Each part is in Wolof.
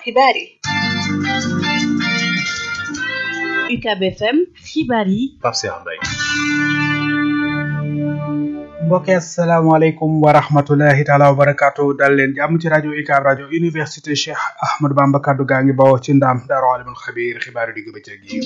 xibaar yi UCAB FM xibaar yi Pape Cheikh Mbaye mbokki asalaamaaleykum wa rahmatulahi taala wa barakaatu dal leen jàmm ci rajo UCAB rajo université Cheikh Ahmadou Bamba kaddu gaa ngi bawoo ci ndaam daaru alimul xabiir xibaaru digg bëccëg yi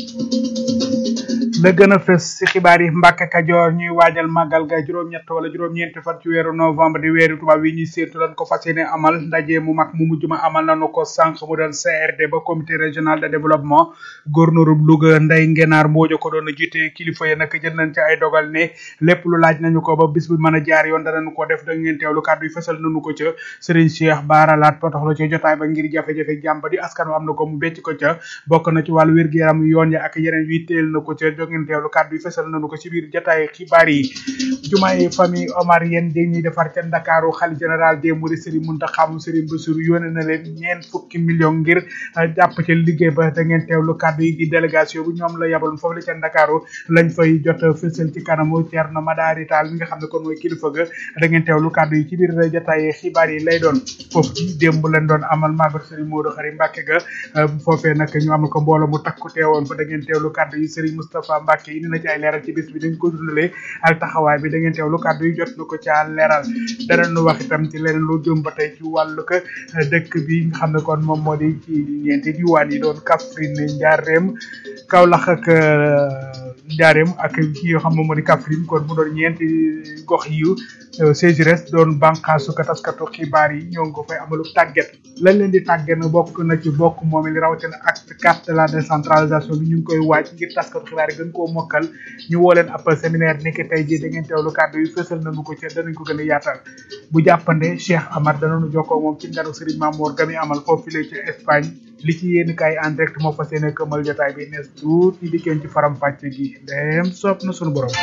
la gën a fës si xibaar yi Mbàkke Kajoor ñuy waajal màggal ga juróom-ñett wala juróom-ñeenti fan ci weeru novembre di weeru tubaab yi ñuy séentu dañ ko fas yéene amal ndaje mu mag mu mujj ma amal nañu ko sànq mu doon CRD ba comité régional de développement gouverneur Louga Ndeye Ngenaar Mboojo ko doon jiite kilifa yi nag jël nañ ci ay dogal ne lépp lu laaj nañu ko ba bis bi mën a jaar yoon danañu ko def da ngeen teewlu kàddu yi fësal nañu ko ca Serigne Cheikh Bara Laat potoxlu ci jotaay ba ngir jafe-jafe jàmba di askan wa am na ko mu becc ko ca bokk na ci wàllu wér-gu-yaram yoon ya ak yeneen yi teel na ko ca da ngeen teewlu kàddu yi fësal nañu ko ci biir jotaay xibaar yi jumaay famille Omar yéen di ñuy defar ca Ndakaaru xali général des Mourides Serigne Mountakha Serigne Bassirou yónnee na leen ñeent fukki million ngir jàpp ca liggéey ba da ngeen teewlu kàddu yi di délégation bu ñoom la yabaloon foofu la ca Ndakaaru lañ fay jot fësal ci kanamu Thierno Madari Tall mi nga xam ne kon mooy kilifa ga da ngeen teewlu kàddu yi ci biir jotaay xibaar yi lay doon foofu ci démb lañ doon amal magal Serigne Modou Khari Mbacke ga foofee nag ñu amal ko mbooloo mu takku teewoon fa da ngeen teewlu kàddu yi Serigne Moustapha Mbacke indi na ci ay leeral ci bis bi dañ ko dundalee ak taxawaay bi da ngeen teewlu kàddu yi jot na ko ca leeral danañu wax itam ci leneen lu jëm ba tey ci wàllu ko dëkk bi nga xam ne kon moom moo di ci ñeenti diwaan yi doon Kaffrine Ndiarème Kaolack ak Ndiarème ak ki yoo xam moom moo di Kaffrine kon mu doon ñeenti gox yu CGRS doon bànqaasu ka taskatu xibaar yi ñoo ngi ko fay amalu tàgget lañ leen di tàgget na bokk na ci bokk moom li rawatina acte quatre de la décentralisation bi ñu ngi koy waaj ngir taskatu xibaar yi gën koo mokkal ñu woo leen ab séminaire nekk tey jii da ngeen teewlu kàddu yi fësal nañu ko ci danañ ko gën a yaatal bu jàppande Cheikh Amar danañu jokkoo moom ci nganu Serigne Mamour gami amal foofu file ci Espagne li ci yéen kaay en direct moo fas yéene këmal jotaay bi nees tuut ñi dikkeen ci faram fàcce gi dem soob na sunu borom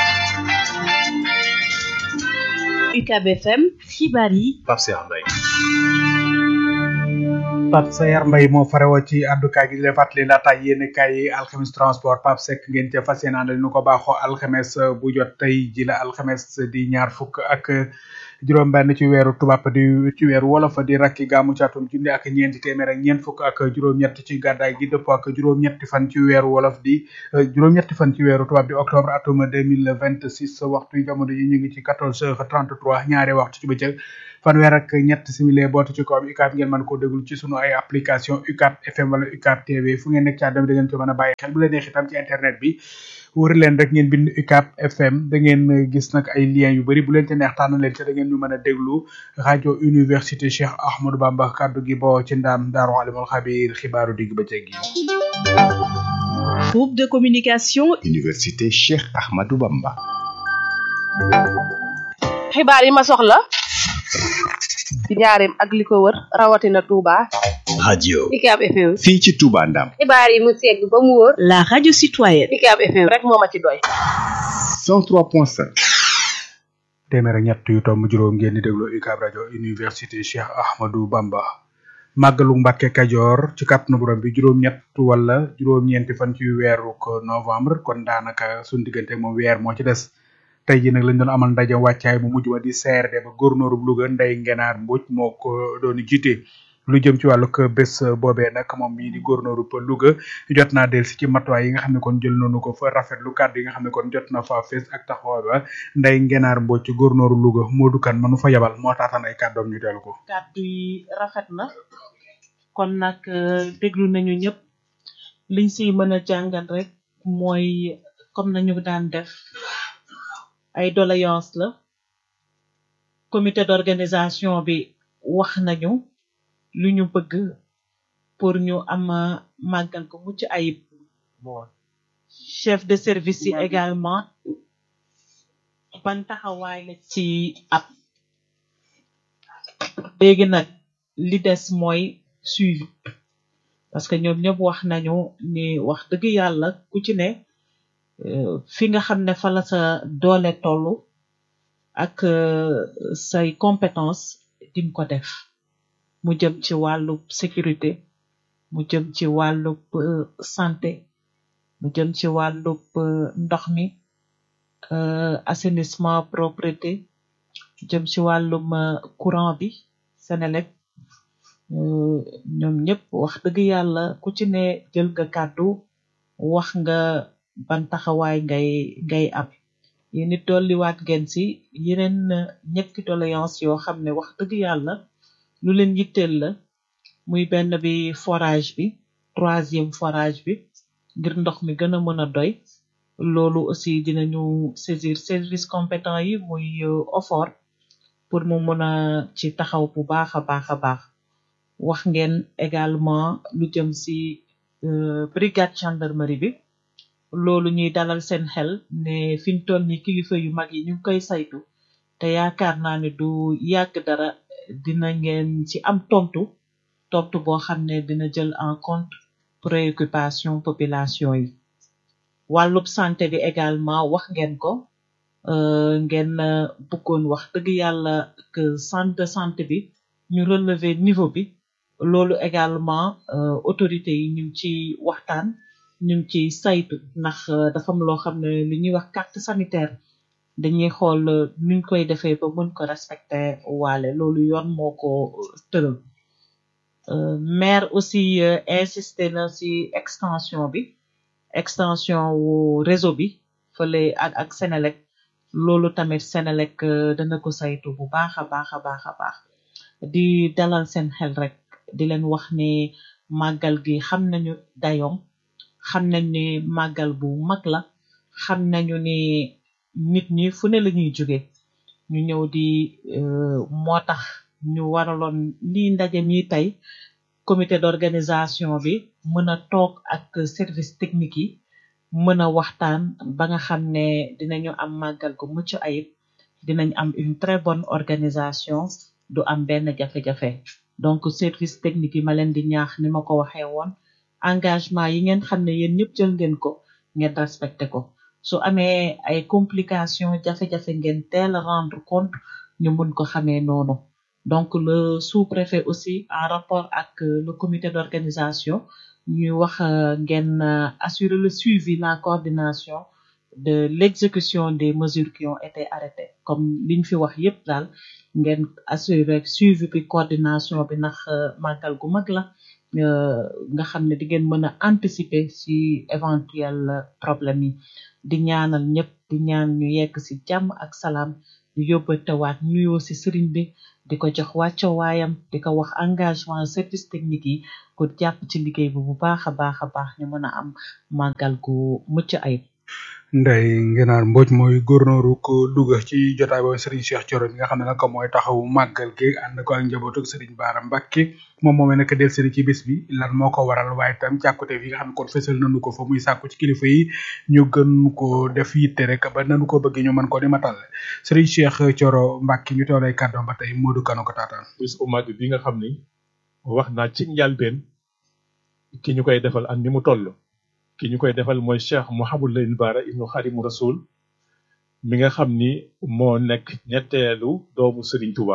UCAB FM xibaar yi Pape Cheikh Mbaye Pape Sayar Mbaye moo farewoo ci àddukaay gi di leen fàttali laata yéen kaay yi alxames transport Pape Seck ngeen ca fas yéene àndal nu ko baaxoo alxames bu jot tey ji la alxames di ñaar fukk ak juróom benn ci weeru tubaab di ci weeru wolof di rakki gàmmu ci atum junni ak ñeenti téeméer ak ñeent fukk ak juróom-ñett ci gàddaay gi dëppoo ak juróom-ñetti fan ci weeru wolof di juróom-ñetti fan ci weeru tubaab di octobre atum deux mille vingt six waxtu yi jamono yi ñu ngi ci quatorze heures trente trois ñaari waxtu ci bëccëg fanweer ak ñett simili bootu ci kawam UCAB ngeen mën koo déglu ci sunu ay application UCAB FM wala UCAB TV fu ngeen nekk ci àdduna bi da ngeen ko mën a bàyyi xel bu leen neex itam ci internet bi wër leen rek ngeen bind UCAB FM da ngeen gis nag ay liens yu bëri bu leen ci neex tànn leen ci da ngeen ñu mën a déglu rajo université Cheikh Ahmadou Bamba kaddu gi boo ci ndaam daaru alimul xabiir xibaaru digg bëccëg gi groupe de communication université Cheikh Ahmadou Bamba xibaar yi ma soxla ci njaareem ak li ko wër rawatina Touba. radio UCAB FM. fii ci Touba Ndam xibaar yi mu segg ba mu wóor. la radio citoyenne UCAB FM rek moo ma ci doy. 103.5 téeméer ak ñett yu tomb juróom ngeen di déglu UCAB rajo université Cheikh Ahmadou Bamba màggalu Mbàkke Kajoor ci kàttanu borom bi juróom-ñett wala juróom-ñeenti fan ci weeru ko novembre kon daanaka suñu diggante moom weer moo ci des tey jii nag lañ doon amal ndaje wàccaay bu mujj ba di CRD ba góornóoru Louga Ndeye Ngenaar Mbodj moo ko doon jiite lu jëm ci wàllu bés boobee nag moom mii di góornóoru pa Louga jot naa dellusi ci matuwaay yi nga xam ne kon jël nañu ko fa rafetlu kàddu yi nga xam ne kon jot na fa fees ak taxawaay ba Ndeye Ngenaar Mbodj ci góornóoru Louga Modou Kane manu fa yabal moo taatan ay kàddoom ñu dellu ko. kàddu yi rafet na kon nag déglu nañu ñëpp liñ siy mën a jàngal rek mooy comme nañu daan def. ay doléance la comité d'organisation bi wax nañu lu ñu bëgg pour ñu am màggal ko mucc ayib chef de service yi également ban taxawaay la ci ab léegi nag li des mooy suivi parce que ñoom ñëpp wax nañu ni wax dëgg yàlla ku ci ne fi nga xam ne fa la sa doole tollu ak say compétence dim ko def mu jëm ci wàllu sécurité mu jëm ci wàllu santé mu jëm ci wàllu ndox mi assainissement propreté jëm ci wàllum courant bi Senelec euh, ñoom ñëpp wax dëgg yàlla ku ci ne jël nga kàddu wax nga ban taxawaay ngay ngay am yéen it dolliwaat ngeen si yeneen euh, ñetti doléance yoo xam ne wax dëgg yàlla lu leen yitteel la muy benn bi forage bi troisième forage bi ngir ndox mi gën a mën a doy loolu aussi dinañu saisir service compétent yi muy euh, OFOR pour mu mën a ci taxaw bu baax a baax a baax wax ngeen également lu jëm si euh, brigade gendarmerie bi loolu ñuy dalal seen xel ne fiñ toll ni kilifa yu mag yi ñu ngi koy saytu te yaakaar naa ne du yàgg dara dina ngeen ci am tontu tontu boo xam ne dina jël en compte préoccupation population yi wàllub santé bi également wax ngeen ko euh, ngeen euh, bëggoon wax dëgg yàlla que centre de santé bi ñu relever niveau bi loolu également euh, autorités yi ñu ngi ci waxtaan ñu ngi ci saytu ndax euh, dafa am loo xam ne li ñuy wax carte sanitaire dañuy xool euh, nuñ koy defee ba mën ko respecter waale loolu yoon moo ko tëral Euh, maire aussi euh, insisté na ci extension bi extension wu réseau bi fële ak ak Senelec loolu tamit Senelec euh, dana ko saytu bu baax a baax a baax a baax di dalal seen xel rek di leen wax ni màggal gi xam nañu dayoom xam nañ ni màggal bu mag la xam nañu ni nit ñi fu ne la ñuy jóge ñu ñëw di euh, moo tax ñu waraloon lii ndaje mi tey comité d'organisation bi mën a toog ak service technique yi mën a waxtaan ba nga xam ne dinañu am màggal gu mucc ayib dinañ am une très bonne organisation du am benn jafe-jafe donc service technique yi ma leen di ñaax ni ma ko waxee woon engagement yi ngeen xam ne yéen ñëpp jël ngeen ko ngeen respecté ko su amee ay complications jafe-jafe ngeen teel a rendre compte ñu mun ko xamee noonu donc le sous-préfet aussi en rapport ak euh, le comité d'organisation ñuy wax euh, ngeen euh, assurer le suivi la coordination de l'exécution des mesures qui ont été arrêtées comme liñ fi wax yépp daal ngeen assurer suivi bi coordination bi ndax màggal gu mag la euh, nga xam ne di ngeen mën a anticiper si éventuel euh, problème yi di ñaanal ñëpp di ñaan ñu yegg si jàmm ak salaam di yóbbatewaat nuyoo si sëriñ bi di ko jox wàcco waayam di ko wax engagement service technique yi ko jàpp ci liggéey bi bu baax a baax a baax ñu mën a am màggal gu mucc ayib Ndeye Ngenaar Mbodj mooy gouverneur ko Louga ci jotaay boobu Serigne Cheikh Thioro mi nga xam ne nag mooy taxawu màggal gi ànd ko ak njabootu Serigne Bara Mbacké moom moomee nag del seen ci bis bi lan moo ko waral waaye tam càkkute fi nga xam ne kon fësal nañu ko fa muy sàkku ci kilifa yi ñu gën ko def yitte rek ba nanu ko bëgg ñu mën ko di matal Serigne Cheikh Thioro Mbacké ñu teewlay kàddoom ba tey Modou Kano ko taataan bis bu mag bi nga xam ni wax naa ci njalbeen ki ñu koy defal ak ni mu toll ki ñu koy defal mooy Cheikh Mouhamadou Lamine Bara ibnu Khadimu Rasul mi nga xam ni moo nekk ñetteelu doomu Serigne Touba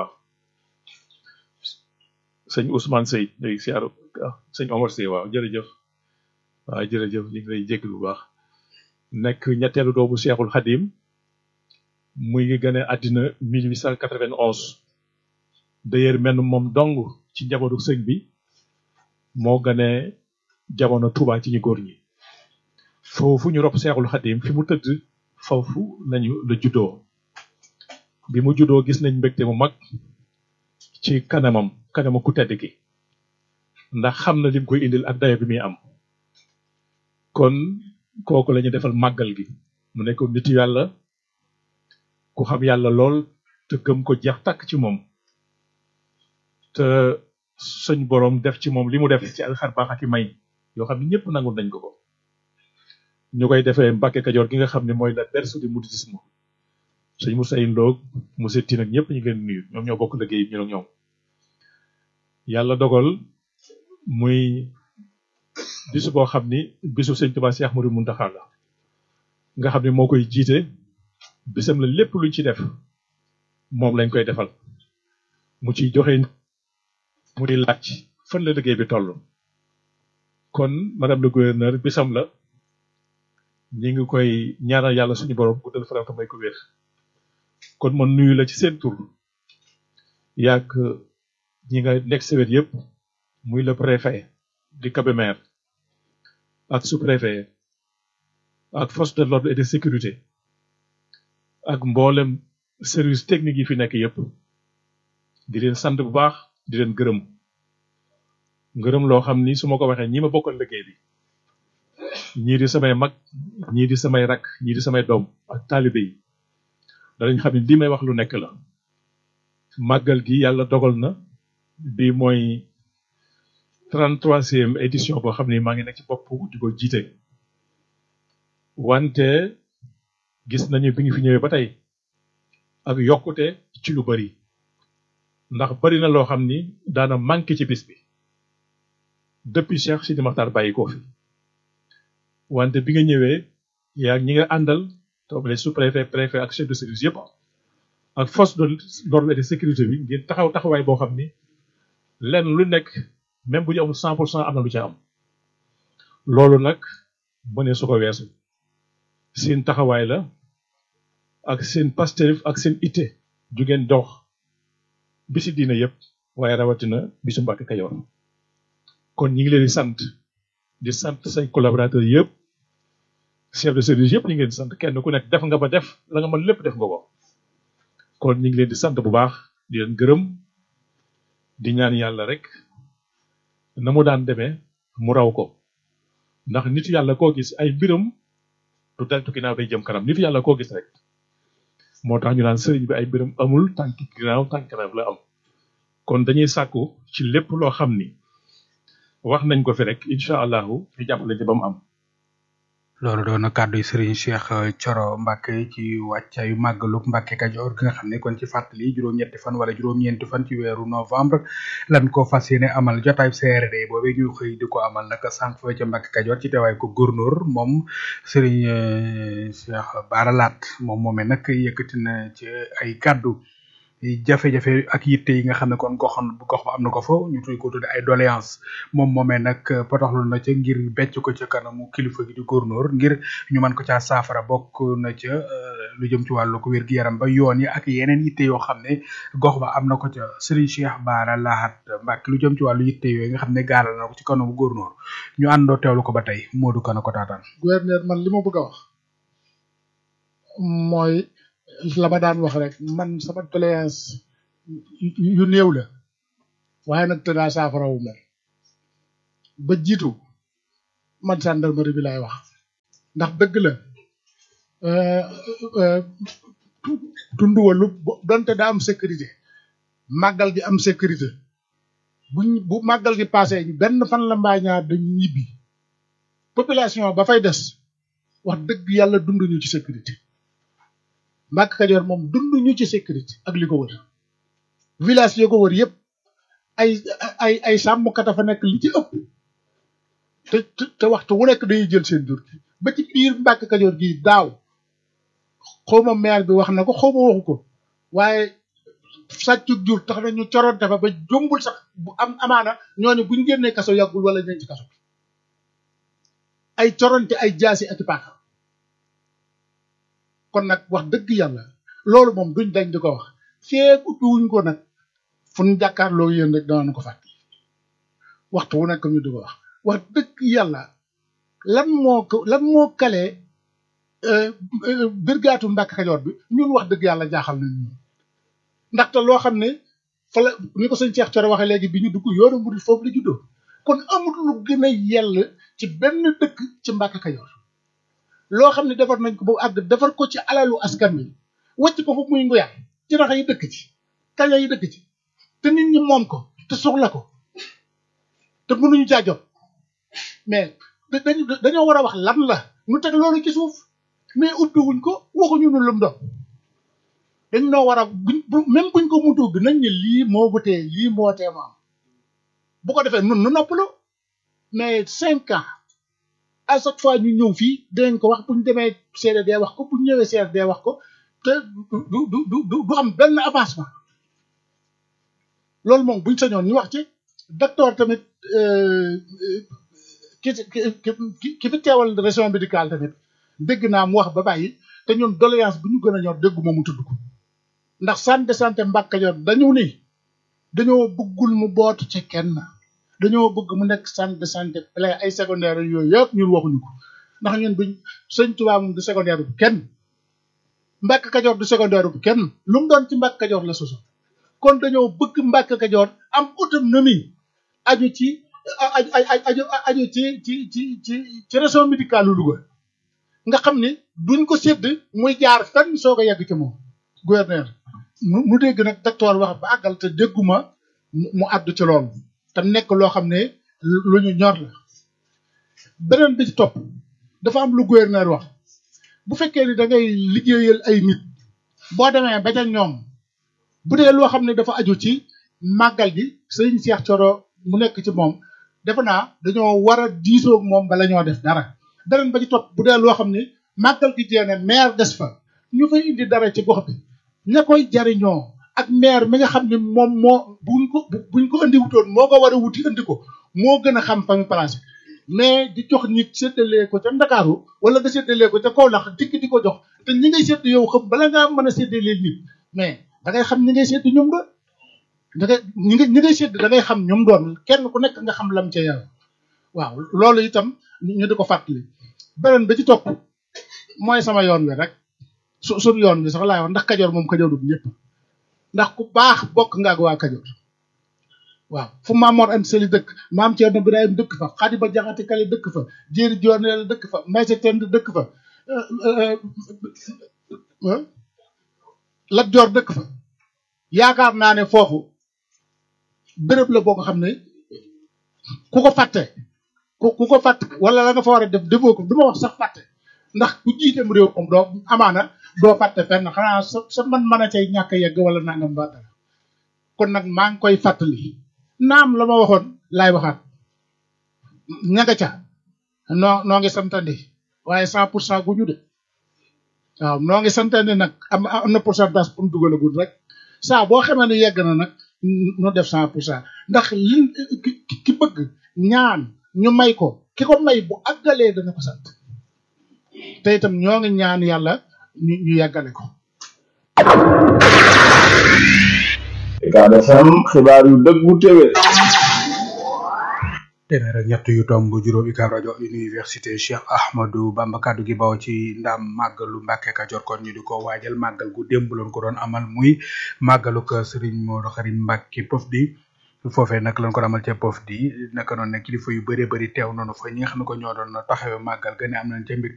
sëñ Ousmane Sey léegi si aro sëñ Omar Sey waaw jërëjëf waaw jërëjëf ñu ngi lay jégg bu baax nekk ñetteelu doomu Cheikhul Khadim muy ngi gën a àddina 1891 d'ailleurs menn moom dong ci njabootu sëñ bi moo gane jamono Touba ci ñu góor ñi foofu ñu rob Seexul Xadim fi mu tëdd foofu lañu la juddoo bi mu juddoo gis nañ mbégte mu mag ci kanamam kanama ku tedd ki ndax xam na lim koy indil ak dayo bi muy am kon kooku la ñu defal màggal gi mu nekk nit yàlla ku xam yàlla lool te gëm ko jeex takk ci moom te suñ boroom def ci moom li mu def ci ay xar baax ak i may yoo xam ne ñëpp nangul nañ ko ko ñu koy defee Mbàkke Kajoor gi nga xam ne mooy la berceau du mouridisme sëñ Moussa Ndoog Moussa Tine ak ñëpp ñu ngi leen nuyu ñoom ñoo bokk liggéey ñu ak ñoom yàlla dogal muy bisu boo xam ni bisu sëñ Tuubaa Cheikh Ahmadou Mountakha la nga xam ne moo koy jiite bisam la lépp luñ ci def moom lañ koy defal mu ciy joxe mu di laaj fan la liggéey bi toll kon madame le gouverneur bisam la ñi ngi koy ñaanal yàlla suñu borom guddal faram te may ko wér kon man nuyu la ci seen tur yaak ñi nga nekk sa wet yëpp muy le préfet di Kébémer ak sous-préfet ak force de l'ordre et de sécurité ak mboolem service technique yi fi nekk yépp di leen sant bu baax di leen gërëm ngërëm loo xam ni su ma ko waxee ñi ma bokkal liggéey bi ñii di samay mag ñii di samay rak ñii di samay doom ak taalibe yi danañ xam ne li may wax lu nekk la màggal gi yàlla dogal na bi mooy 33e édition boo xam ni maa ngi nekk ci bopp di ko jiite wante gis nañu bi ngi fi ñëwee ba tey ak yokkute ci lu bari ndax bari na loo xam ni daana manqué ci bis bi depuis Cheikh Sidi Makhtar bàyyi ko fi wante bi nga ñëwee yaa ñi nga àndal toog les sous-préfet préfet ak chef de service yëpp ak force de l'ordre et de sécurité bi ngeen taxaw taxawaay boo xam ni lenn lu nekk même bu ñu amul cent pour cent am na lu ca am loolu nag bu ne su ko weesu seen taxawaay la ak seen Pastef ak seen itte ju ngeen dox bisi diina yëpp waaye rawatina bisu Mbàkke Kajoor kon ñi ngi leen di sant di sant say collaborateurs yëpp chef de service yëpp ñi ngi leen di sant kenn ku nekk def nga ba def la nga mën lépp def nga ko kon ñi ngi leen di sant bu baax di leen gërëm di ñaan yàlla rek na mu daan demee mu raw ko ndax nit yàlla koo gis ay mbiram du deltu ginnaaw day jëm kanam nit yàlla koo gis rek moo tax ñu naan sëriñ bi ay mbiram amul tànk ginnaaw tànk kanam la am kon dañuy sàkku ci lépp loo xam ni wax nañ ko fi rek incha allahu ñu jàppale ci ba mu am loolu doon na kàddu yi Serigne Cheikh Thioro Mbacke ci wàccaayu màggalug Mbacke Kajoor gi nga xam ne kon ci fàttali juróom-ñetti fan wala juróom-ñeenti fan ci weeru novembre lan ko fas yéene amal jotaay CRD boobee ñu xëy di ko amal nag sànq fa ca Mbacke Kajoor ci teewaay ko góornóor moom Serigne Cheikh Bara Laat moom moomee nag yëkkati na ci ay kàddu jafe-jafe ak yitte yi nga xam ne kon goxoon gox ba am na ko fa ñu tudd ko tudde ay doléance moom moomee nag potoxlu na ca ngir becc ko ca kanamu kilifa gi di góornóor ngir ñu mën ko caa saafara bokk na ca lu jëm ci wàllu ko wér gi yaram ba yoon yi ak yeneen yitte yoo xam ne gox ba am na ko ca Serigne Cheikh Bara Lahat Mbacke lu jëm ci wàllu yitte yooyu nga xam ne gaaral na ko ci kanamu góornóor ñu àndoo teewlu ko ba tey Modou Kana ko taataan gouverneur man li ma bëgg a wax mooy la ma daan wax rek man sama doléance yu néew la waaye nag tënaa saafara wu mel ba jiitu man gendarmerie bi lay wax ndax dëgg la tund walu donte daa am sécurité màggal gi am sécurité buñ bu màggal gi passé benn fan la mbaa ñaar dañu ñibbi population ba fay des wax dëgg yàlla dunduñu ci sécurité Mbàkke Kajoor moom dunduñu ci sécurité ak li ko wër village yoo ko wër yëpp ay ay ay sàmmkat a fa nekk li ci ëpp te te waxtu wu nekk dañuy jël seen jur gi ba ci biir Mbàkke Kajoor gi daaw xawma maire bi wax na ko xawma waxu ko waaye sàccu jur tax na ñu coronte fa ba jombul sax bu am amaana ñooñu buñ génnee kaso yàggul wala ñeen ci kaso ay coronte ay jaasi ak i paaka kon nag wax dëgg yàlla loolu moom duñ dañ di ko wax feeg ubbi wuñ ko nag fu ñu jàkkaarloo yéen rek danañ ko fàtte waxtu wu nekk ñu di ko wax wax dëgg yàlla lan moo ko lan moo kalee birgaatu Mbàkke Kajoor bi ñun wax dëgg yàlla jaaxal nañ ñun ndaxte loo xam ne fa la ni ko sëñ Cheikh Thioro waxee léegi bi ñu dugg yoonu murid foofu la juddoo kon amul lu gën a yell ci benn dëkk ci Mbàkke Kajoor loo xam ne defar nañ ko ba àgg defar ko ci alalu askan wi wàcc ko foofu muy nguyaay ci raxa yi dëkk ci kaña yi dëkk ci te nit ñi moom ko te soxla ko te mënuñu caa jot mais dañu dañoo war a wax lan la ñu teg loolu ci suuf mais ubbi wuñ ko waxuñu nu lum doon dañ noo war a buñ même buñ ko mutu bi nañ ne lii moo wutee lii moo tee mu am bu ko defee nun nu noppalu mais cinq ans à chaque fois ñu ñëw fii dinañ ko wax bu ñu demee CRD wax ko bu ñu ñëwee CRD wax ko te du du du du am benn avancement loolu moom buñ sañoon ñu wax ci docteur tamit ki ki ki fi teewal région médicale tamit dégg naa mu wax ba bàyyi te ñun doléance bu ñu gën a ñor dégguma mu tudd ko ndax centre de santé Mbàkke Kajoor dañu ni dañoo bëggul mu bootu ci kenn dañoo bëgg mu nekk centre de santé plein ay secondaire yooyu yëpp ñun waxuñu ko ndax ñun duñ sëñ Tuubaa moom du secondaire bu kenn Mbàkke Kajoor du secondaire bu kenn lu mu doon ci Mbàkke Kajoor la soso kon dañoo bëgg Mbàkke Kajoor am autonomie aju ci aju aju aju ci ci ci ci ci région médicale lu Louga nga xam ni duñ ko sédd muy jaar fenn soog a yegg ci moom gouverneur mu dégg nag docteur wax ba àggal te dégguma mu àddu ci loolu tam nekk loo xam ne lu ñu ñor la beneen bi ci topp dafa am lu gouverneur wax bu fekkee ni da ngay liggéeyal ay nit boo demee ba ca ñoom bu dee loo xam ne dafa aju ci màggal gi sëñ Cheikh Thioro mu nekk ci moom defe naa dañoo war a diisoog moom bala ñoo def dara beneen ba ci topp bu dee loo xam ne màggal gi jeene maire des fa ñu fay indi dara ci gox bi ña koy jariñoo ak maire mi nga xam ne moom moo buñ ko buñ ko indi wutoon moo ko war a wuti indi ko moo gën a xam fa mu placé mais di jox nit séddalee ko ca Ndakaaru wala nga séddalee ko ca Kaolack dikk di ko jox te ñi ngay sédd yow xam bala ngaa mën a séddalee nit mais da ngay xam ñi ngay sédd ñoom doon da ngay ñi ngay ñi ngay sédd da ngay xam ñoom doon kenn ku nekk nga xam lam ca yàlla waaw loolu itam ñu di ko fàttali beneen ba ci topp mooy sama yoon wi rek su suñ yoon wi sax laay wax ndax kajoor moom kajoor du ñëpp ndax ku baax bokk nga ak waa kajoor waaw fu maam Mor Anta Sali dëkk maam Thierno Birahim dëkk fa Xadi Ba Jaxate Kale dëkk fa Jéeri Jooneel dëkk fa Maysa Tend dëkk fa Lat Joor dëkk fa yaakaar naa ne foofu béréb la boo ko xam ne ku ko fàtte ku ku ko fàtte wala la nga fa war a def defoo ko du ma wax sax fàtte ndax ku jiitem réew moom doo amaana doo fàtte fenn xanaa sa sa man mën a cay ñàkk a yegg wala nangam ba dara kon nag maa ngi koy fàttali naam la ma waxoon laay waxaat ñaga ca noo noo ngi santandi waaye cent pour cent gu ñu de waaw noo ngi santandi nag am am na pourcentage pour mu dugalagul rek saa boo xamee ne yegg na nag nu def cent pour cent ndax li ki bëgg ñaan ñu may ko ki ko may bu àggalee dana ko sant te itam ñoo ngi ñaan yàlla ñu ñu yàggale ko Ucab FM xibaar yu dëggu téwé téeméer ak ñett yu tomb juróom Ucab rajo université Cheikh Ahmadou Bamba kaddu gi baw ci ndam màggalu Mbàkke Kajoor kon ñu di ko waajal màggal gu démb loon ko doon amal muy màggalu ko Serigne Modou Karim Mbàkke Pof di foofee nag lañ ko ramal ca Pof di naka noonu ne kilifa yu bëree bëri teew noonu fa ñi nga xam ne ko ñoo doon taxawee màggal gën a am nañ ca mbir